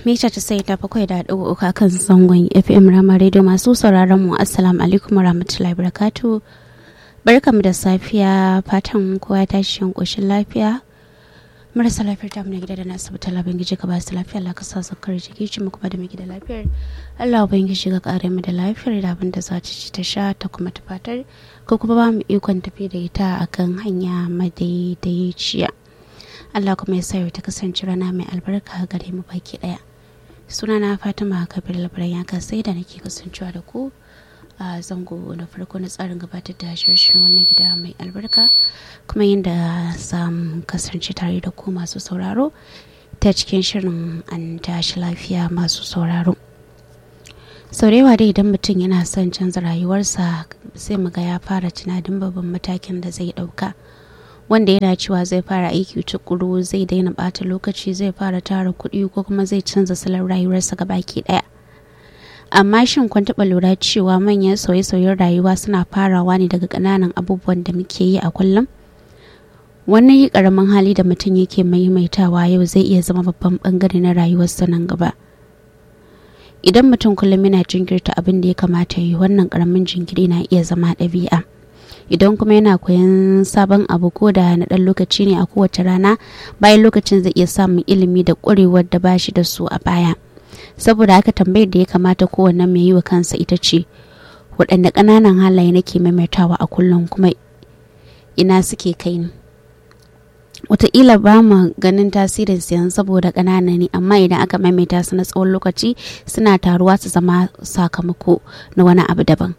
mita ta sai ta bakwai da ɗigo uku kan zangon fm rama radio masu sauraron mu assalamu alaikum warahmatullahi wabarakatuh barkamu da safiya fatan kowa ya tashi shan ƙoshin lafiya marasa lafiyar ta na gida da na asibiti Allah ubangiji ka ba su lafiya Allah ka sa zakar jiki ci mu kuma da mu gida lafiyar Allah ubangiji ka kare mu da lafiyar da abin da za ta ci ta sha ta kuma ta fatar ko kuma ba mu ikon tafi da ita akan hanya madaidaiciya Allah kuma ya sa ta kasance rana mai albarka gare mu baki daya sunana Fatima Kabir Labaran ya sai da nake kasancewa da ku a zango na farko na tsarin gabatar da shirin wannan gida mai albarka kuma yadda za mu kasance tare da ku masu sauraro ta cikin shirin an tashi lafiya masu sauraro sau da yawa dai idan mutum yana son canza rayuwarsa sai muga ya fara tunanin babban matakin da zai dauka wanda yana cewa zai fara aiki tukuru zai daina bata lokaci zai fara tara kuɗi ko kuma zai canza salon rayuwarsa gabaki ɗaya amma shin kun taɓa lura cewa manyan sauye-sauyen rayuwa suna farawa ne daga ƙananan abubuwan da muke yi a kullum wannan yi ƙaramin hali da mutum yake maimaitawa yau zai iya zama babban ɓangare na rayuwarsa nan gaba idan mutum kullum yana jinkirta abin da ya kamata yi wannan ƙaramin jinkiri na iya zama ɗabi'a idan kuma yana koyan sabon abu ko da na ɗan lokaci ne a kowace rana bayan lokacin zai iya samun ilimi da ƙwarewar da ba shi da su a baya saboda haka tambayar da ya kamata kowanne mai yi wa kansa ita ce waɗanne ƙananan halaye nake maimaitawa a kullum kuma ina suke kai ni wataƙila ba mu ganin tasirin siyan saboda ƙanana ne amma idan aka maimaita su na tsawon lokaci suna taruwa su zama sakamako na wani abu daban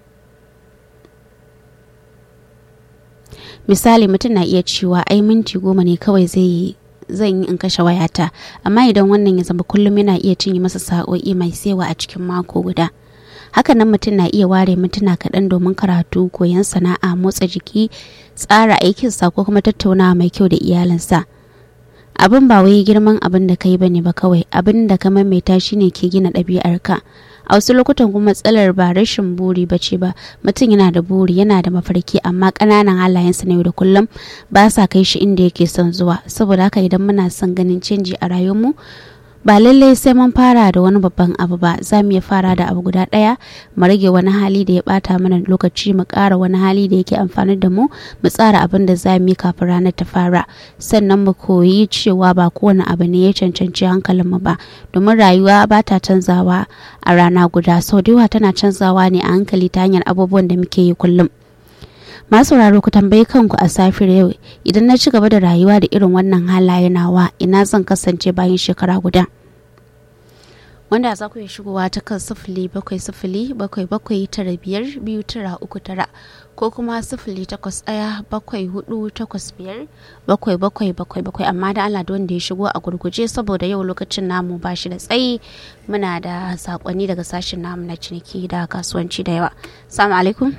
misali mutum na iya cewa ai minti goma ne kawai zai yi zan yi in kashe wayata amma idan wannan ya zama kullum yana iya cinye masa sa'o'i mai sewa a cikin mako guda hakanan mutum na iya ware mintuna kaɗan domin karatu koyon sana'a motsa jiki tsara aikinsa ko kuma tattaunawa mai kyau da iyalinsa abin ba wai girman abin da kai bane ba kawai abin da ka maimaita shine ke gina ɗabi'arka a wasu lokutan kuma matsalar ba rashin buri ba ce ba mutum yana da buri yana da mafarki amma ƙananan halayensa na yau da kullum ba sa kai shi inda yake son zuwa saboda haka idan muna son ganin canji a rayuwarmu ba lallai sai mun fara da wani babban abu ba za mu iya fara da abu guda ɗaya mu rage wani hali da ya bata mana lokaci mu ƙara wani hali da yake amfani da mu mu tsara abin da za mu yi kafin ranar ta fara sannan mu koyi cewa ba kowane abu ne ya cancanci hankalin mu ba domin rayuwa ba ta canzawa a rana guda sau da yawa tana canzawa ne a hankali ta hanyar abubuwan da muke yi kullum masu sauraro ku tambayi kanku a safiyar yau idan na ci gaba da rayuwa da irin wannan halaye nawa ina zan kasance bayan shekara guda wanda za ku iya shigowa ta kan sifili bakwai sifili bakwai bakwai tara biyar biyu tara uku tara ko kuma sifili takwas ɗaya bakwai hudu takwas biyar bakwai bakwai bakwai bakwai amma da Allah da wanda ya shigo a gurguje saboda yau lokacin namu ba shi da tsayi muna da sakonni daga sashen namu na ciniki da kasuwanci da yawa salamu alaikum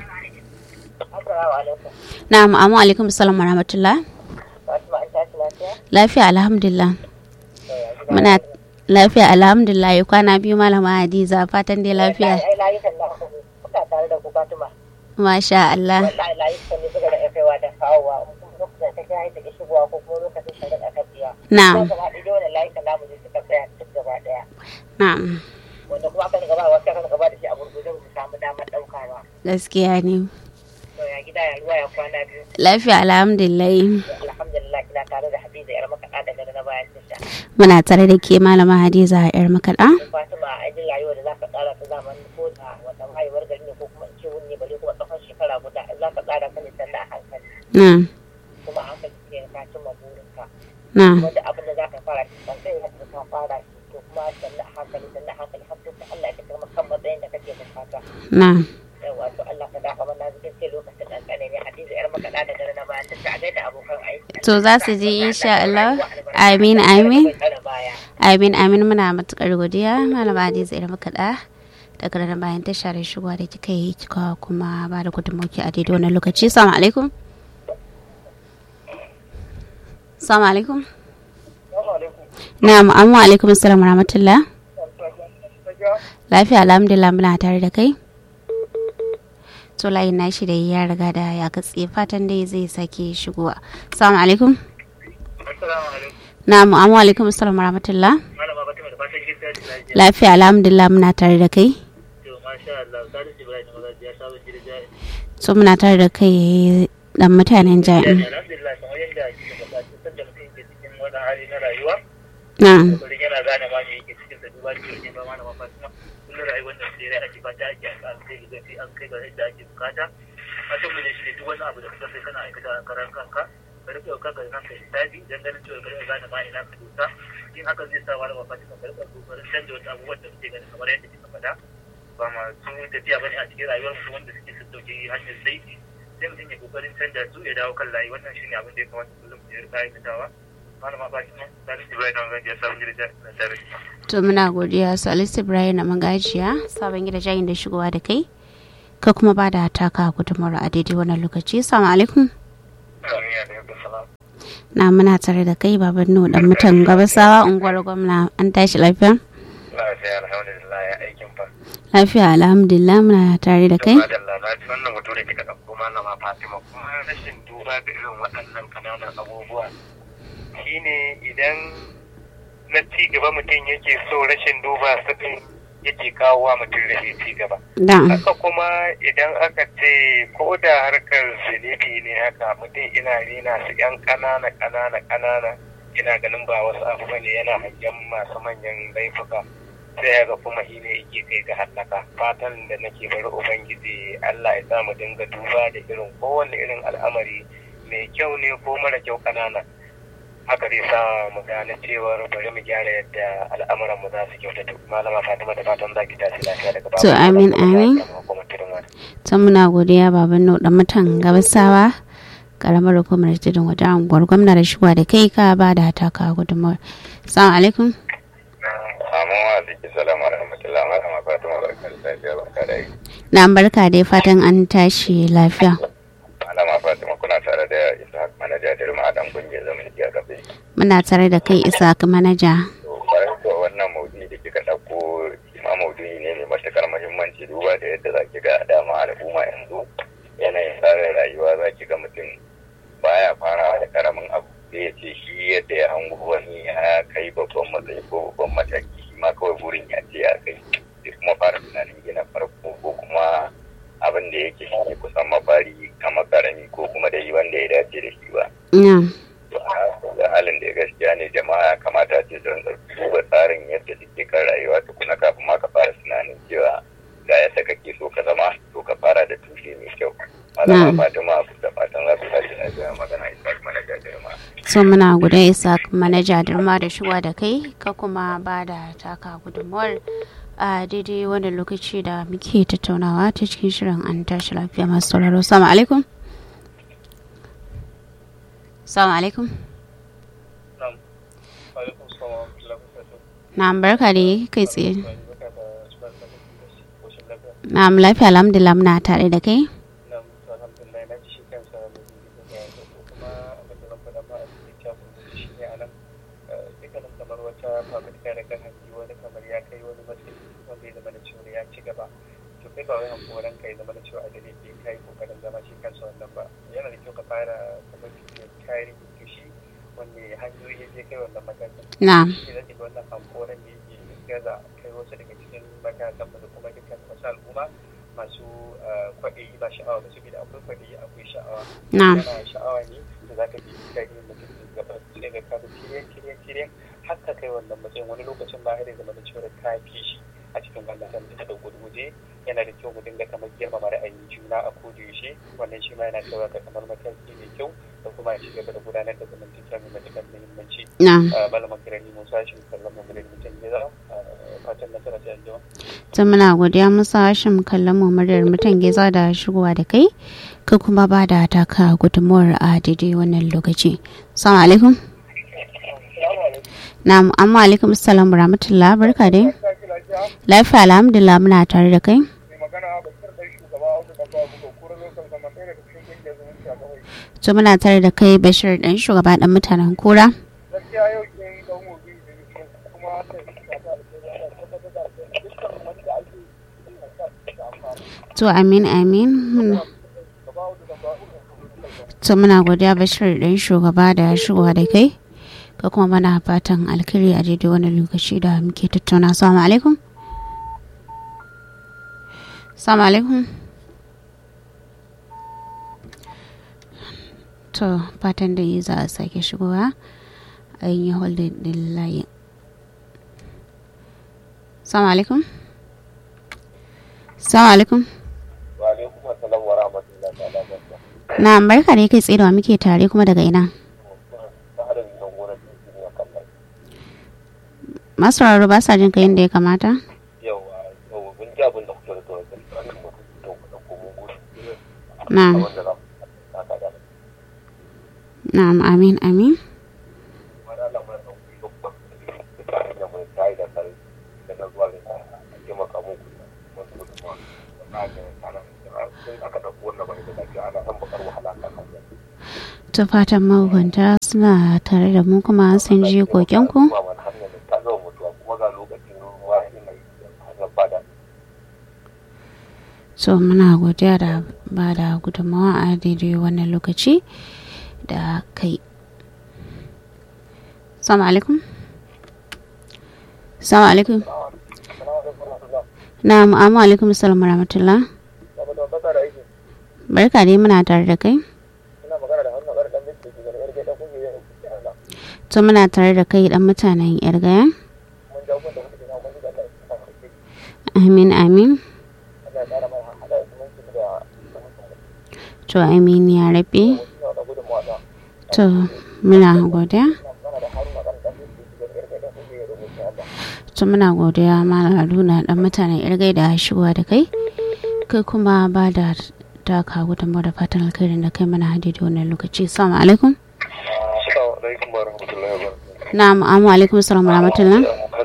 na'am amu alaikum salam wa rahmatullah lafiya alhamdulillah muna lafiya alhamdulillah kwana biyu malama hadiza fatan dai lafiya masha Allah na'am na'am wanda kuma aka gaba wasu aka gaba da shi a gurgurde mu samu damar daukawa gaskiya ne ya gida ya ruwa ya kwana biyu lafiya alhamdulillah alhamdulillah kina tare da hadiza yar makaɗa daga na bayan tasha muna tare da ke malama hadiza yar makaɗa fatima a jin rayuwa da za ka tsara ta zamani ko da wata haihuwar gari ne ko kuma in ce wuni bale kuma tsawon shekara guda za ka tsara ka ne sannan a hankali na kuma a hankali ke ka cimma burinka na wanda abin da za ka fara shi kan sai yadda ka fara shi to kuma sannan a hankali sannan a hankali har sai Allah ya kai kan matsayin da kake bukata na yawa to Allah ka dafa mana cikin sai lokacin dan kane ne hadiza yar makaɗa daga na bayan tasha a gaida abokan aiki to za su ji insha Allah amin amin amin amin muna matukar godiya malama hadiza yar makaɗa daga nan bayan tasha da shigowa da kika yi kika kuma ba da gudunmauki a daidai wannan lokaci salamu alaikum salamu alaikum na'am amma alaikum assalam wa rahmatullah lafiya alhamdulillah muna tare da kai to layin nashi da ya riga da ya katse fatan dai zai sake shigowa assalamu alaikum Assalamu alaikum. na'am amma alaikum assalam wa rahmatullah Malama Fatima da fatan kin tashi lafiya. Lafiya alhamdulillah muna tare da kai. To masha Allah, Salisu Ibrahim Magaji ya saba gida jari. So muna tare da kai dan mutanen jami'in. Alhamdulillah kamar yadda kika faɗa kin san da mutum yake cikin wani hali na rayuwa. Na'am. Kokarin yana gane ma me yake cikin sa duba da yake ba ma na mafatima. Kullum rayuwar da sai rai ake fata ake an kai ga gaci an kai ga yadda ake bukata. Fatan mu ne shi ne duk wani abu da kuka sai kana aikata a karan kanka. Ka rike wa kanka da kanka hisabi dan ganin cewa ka rike gane ma ina ka dosa. In haka zai sa wani mafatima ka rike kokarin canja wasu abubuwan da muke ganin kamar yadda kika faɗa. ba masu tafiya bane a cikin rayuwar su wanda suke su dauke hanyar laifi sai mutum ya kokarin canja su ya dawo kan layi wannan shine abin da ya kamata kullum ya rika aikatawa malama ba shi nan Salisu Ibrahim na gajiya sabon gida na tare To muna godiya Salisu Ibrahim na magajiya sabon gida jayin da shigowa da kai. Ka kuma ba da taka gudunmawar a daidai wannan lokaci. Assalamu alaikum. Amin ya da salam Na muna tare da kai baban nu dan mutan gabasawa unguwar gwamna an tashi lafiya. lafiya alhamdulillah ya aikin fa Lafiya alhamdulillah muna tare da kai. madalla na ji wannan mutum da kika ɗauko malama Fatima kuma rashin duba da irin waɗannan ƙananan abubuwa shine idan na ci gaba mutum yake so rashin duba su ɗin yake kawo wa mutum rashin ci gaba Da. haka kuma idan aka ce ko da harkar zunubi ne haka mutum ina rena su yan ƙanana ƙanana ƙanana ina ganin ba wasu abu bane yana hangen masu manyan laifuka sai ya ga kuma shi ne yake kai ga hallaka fatan da nake bari ubangiji Allah ya sa mu dinga duba da irin kowanne irin al'amari mai kyau ne ko mara kyau ƙanana haka zai sa mu gane cewar bari mu gyara yadda al'amuran mu za su kyautata malama Fatima da fatan za ki tashi lafiya daga To, amin, amin. ta muna godiya baban nu dan mutan gabasawa karamar hukumar tudun wajen unguwar gwamna da shigowa da kai ka ba da taka gudunmawar assalamu alaikum Amin wa alaikum salam wa rahmatullahi wa rahmatullahi Fatima barka da lafiya barka da yi. na barka dai fatan an tashi lafiya Malama Fatima kuna tare da Ishaq manaja da Rima Adam kungiyar zaman jiya gabe. muna tare da kai isa manaja To bayan to wannan maudu'i da kika ɗauko shi ma maudu'i ne mai matuƙar muhimmanci duba da yadda za ki ga dama al'umma yanzu yanayin tsarin rayuwa za ki ga mutum baya farawa da karamin abu sai ya ce shi yadda ya hango wani ya kai babban matsayi ko babban mataki shi ma kawai burin ya ce ya kai sai kuma fara tunanin gina farko ko kuma abin da yake shi ne kusan mafari kamar karami ko kuma dai wanda ya dace da shi ba na to a da halin da ya gaskiya ne jama'a ya kamata ce don duba tsarin yadda suke kan rayuwa tukuna kafin ma ka fara tunanin cewa ga yadda kake so ka zama to ka fara da tushe mai kyau Na'am. malama fatima da fatan za su tashi lafiya magana isa mana jajirma so muna guda isa manaja dirma da shigowa da kai ka kuma ba da taka gudunmawar a daidai wanda lokaci da muke tattaunawa ta cikin shirin an tashi lafiya masu sauraro salamu alaikum salamu alaikum na barka da kai tsaye na lafiya alhamdulillah muna tare da kai kai ba wai hankoran kai zama da cewa a dare ke kai kokarin zama shi kansa wannan ba yana da kyau ka fara kuma bibiyar tarihi da shi wanne hanyoyi ya je kai wannan matakin na shi zai ga wannan hankoran ne ke gaza kai wasu daga cikin matakan mu da kuma dukkan wasu al'umma masu kwaɗayi ba sha'awa ba saboda akwai kwaɗayi akwai sha'awa na yana sha'awa ne da za ka bi tarihin mutum gaba sai ga ka bi kiryan kiryan kiryan har ka kai wannan matsayin wani lokacin ba har ya zama da cewa ka fi shi a cikin wannan san da da gurguje yana da kyau mu dinga kamar girmama ra'ayin juna a yaushe wannan shi ma yana kaiwa ga kamar mataki mai kyau da kuma ci gaba da gudanar da zamantakewa mai matuƙar muhimmanci na malaman kirani musa shi kallon mu da mutum ya zama fatan nasara ta yanzu ta muna godiya musa hashim kallon mu muryar mutan geza da shigowa da kai ka kuma ba da taka gudunmuwar a daidai wannan lokaci salamu alaikum na amma alaikum salam wa rahmatullah barka dai lafiya alhamdulillah muna tare da kai to muna tare da kai bashir dan shugaba dan mutanen kura to amin amin Muna- to muna godiya bashir dan shugaba da shigowa da kai ka kuma mana fatan alkhairi a daidai wani lokaci da muke tattauna assalamu alaikum assalamu alaikum to fatan da yi za a sake shigowa a yi holding din layin assalamu alaikum assalamu alaikum wa alaikum assalam wa rahmatullahi ta'ala wa barakatuh na barka ne kai tsaye da wa muke tare kuma daga ina masu raro ba sa jin ka yadda ya kamata na'am na'am amin amin ta fatan mahukunta suna tare da mu kuma sun ji kokenku so muna godiya da ba da gudunmawa a daidai wannan lokaci da kai salamu alaikum salamu alaikum na mu'amu alaikum salamu rahmatullah barka dai muna tare da kai to muna tare da kai dan mutanen yargaya amin amin to amin ya rabe to muna godiya to muna godiya malam haruna dan mutanen yargai da shigowa da kai kai kuma ba da taka gudunmu da fatan alkhairin da kai mana hadi da wannan lokaci assalamu alaikum na'am amu alaikum assalam wa rahmatullah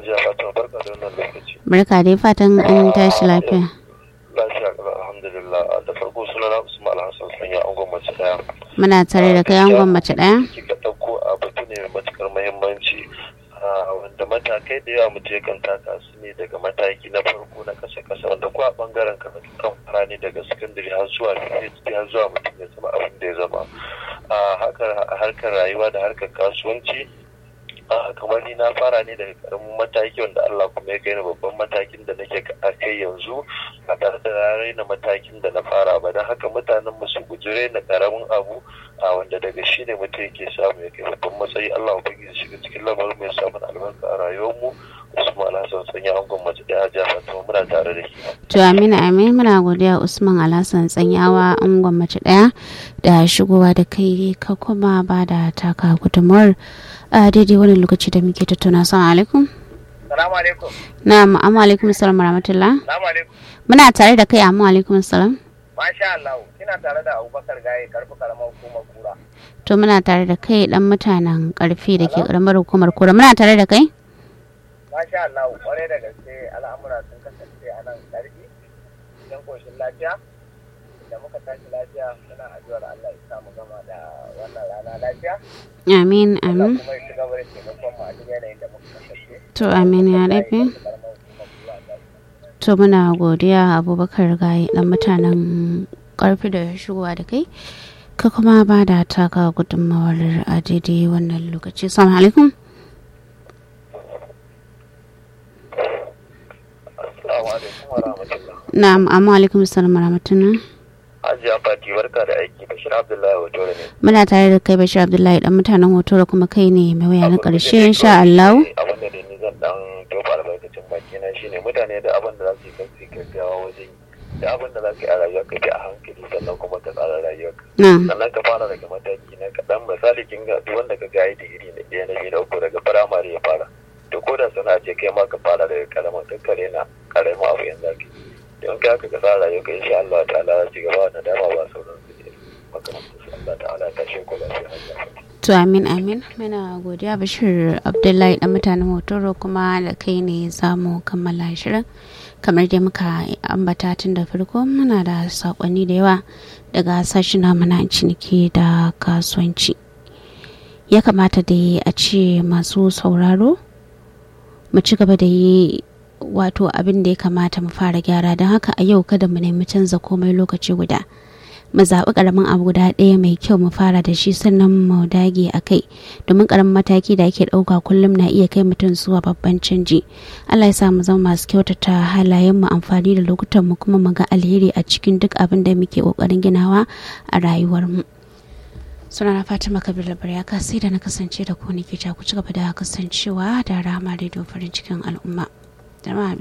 barka dai fatan an tashi lafiya lafiya alhamdulillah da farko sunana usman alhassan sanya an gwamnati daya muna tare da kai an gwamnati daya kika ɗauko a batu ne mai matukar muhimmanci wanda matakai da yawa mutum yakan taka su ne daga mataki na farko na kasa kasa wanda ko a bangaren karatu kan fara ne daga sakandare har zuwa PhD har zuwa mutum ya zama abin da ya zama a harkar rayuwa da harkar kasuwanci kamar ni na fara ne daga karamin mataki wanda Allah kuma ya kai ni babban matakin da nake a kai yanzu ba tare da raina matakin da na fara ba don haka mutanen mu su guji raina karamin abu a wanda daga shi ne mutum yake samu ya kai babban matsayi Allah ubangiji shiga cikin lamarin mai samun albarka a rayuwar mu Usman Alhassan sanya angon mace daya jihar Fatima muna tare da shi. To Amina Amin muna godiya Usman Alhassan tsanyawa angon mace daya da shigowa da kai ka kuma ba da taka gudunmuwar a daidai wani lokaci da muke tattauna salamu alaikum salamu alaikum na'am amma alaikum salam rahmatullah salamu alaikum muna tare da kai amma alaikum salam masha Allah kina tare da Abubakar Gaye karfi karamar hukumar kura to muna tare da kai dan mutanen karfi da ke karamar hukumar kura muna tare da kai masha Allah kwarai da gaske al'amura sun kasance a nan karfi don koshin lafiya da muka tashi lafiya muna addu'ar Allah ya samu gama da wannan rana lafiya amin Allah amin kuma ya ci gaba da taimakon mu a duk yanayin da muka kasance to amin ya rabe to muna godiya abubakar gaye dan mutanen karfi da shigowa da kai ka kuma ba da taka gudunmawar a daidai wannan lokaci salamu alaikum Assalamu alaikum wa rahmatullah. na'am amma alaikum salam rahmatullah Hajiya Fati barka da aiki Bashir Abdullahi Wato ne. muna tare da kai bashir abdullahi dan mutanen hoto da kuma kai ne mai waya na karshe insha Allah Abin da ni zan dan tofa albarkacin baki na shine mutane da abin da za su yi kan su yi gaggawa wajen yi. da abin da za ka yi a rayuwa ka bi a hankali sannan kuma ka tsara rayuwarka. na'am sannan ka fara daga mataki na kaɗan misali kin ga duk wanda ka ga yi digiri na ɗaya na biyu na uku daga firamare ya fara to ko da sana ce kai ma ka fara daga karamin kakkare na karamin abu yanzu zaki don ka haka ka tsara rayuwarka insha Allah ta'ala za ci gaba da dama ba sauran su ne makamantar su Allah ta'ala ta shi ko lafiya to amin amin muna godiya bashir abdullahi dan mutanen hotoro kuma da kai ne za mu kammala shirin kamar dai muka ambata tun da farko muna da sakonni da yawa daga sashen namu na ciniki da kasuwanci ya kamata da a ce masu sauraro mu ci gaba da yi wato abin da ya kamata mu fara gyara don haka a yau kada mu nemi canza komai lokaci guda mu zaɓi ƙaramin abu guda ɗaya mai kyau mu fara da shi sannan mu dage a kai domin ƙaramin mataki da ake ɗauka kullum na iya kai mutum zuwa babban canji allah ya sa mu zama masu kyautata halayen mu amfani da lokutan mu kuma mu ga alheri a cikin duk abin da muke ƙoƙarin ginawa a rayuwar mu sunana fatima kabila baryaka sai da na kasance da ku ne ke ku ci gaba da kasancewa da rama rediyo farin cikin al'umma